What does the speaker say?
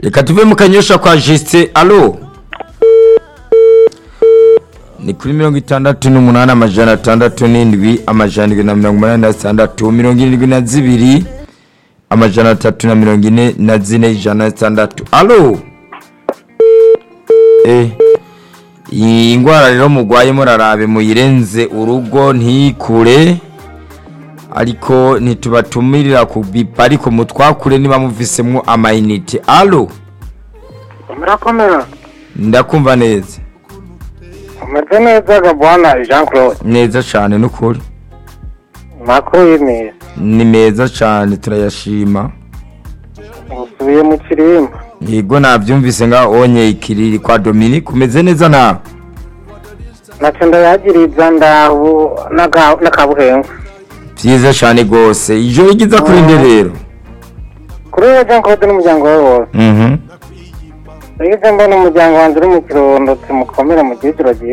reka tuve mu kanyosha kwa jisite alo ni kuri mirongo itandatu n'umunani amajana atandatu n'indwi amajana indwi na mirongo umunani na zitandatu mirongo irindwi na zibiri amajana atatu na mirongo ine na zine ijana na zitandatu alo eh iyi ndwara rero mugwaye murarabe muyirenze urugo ntikure ariko ntitubatumirira ku bipa ariko mutwakure niba muvisemwo amayinite alo murakomera ndakumva neza umeze neza gabwana jean claude neza cyane n'ukuri makuru y'imeza ni meza cyane turayashima usubiye mu kirimba yego nabyumvise nga onye ikiriri kwa dominique umeze neza nawe nacyo ndayagiriza ndahu n'aka- n'akabuhengu byiza cyane rwose ijoro rigiza kuri nde rero kuri we jean claude n'umuryango we wose mhm yagize mbona umuryango wanjye uri mu kirundo mukomere mu gihe